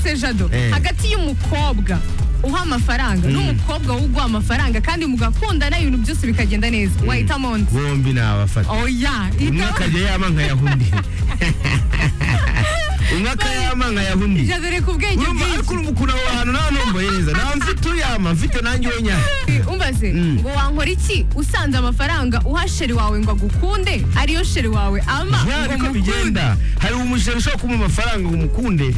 se jado Eh. hagati y'umukobwa uha amafaranga n'umukobwa wo uguha amafaranga kandi mugakundana ibintu byose bikagenda neza wahita monzi bombi nabafata oya umwe ita- akajya yama nkayaha undi umwe akayama nkayaha undi jado reka ubwenge Urumva, ariko bwinshi urumva ukuntu aho hantu nta numva yeza nta mfite uyama mfite nanjye wenya umbaze Mm. ngo wankora iki usanze amafaranga uha sheri wawe ngo agukunde ariyo sheri wawe ama ya ngo niko mukunde bigenda hari umushere ushobora kumuha amafaranga ngo umukunde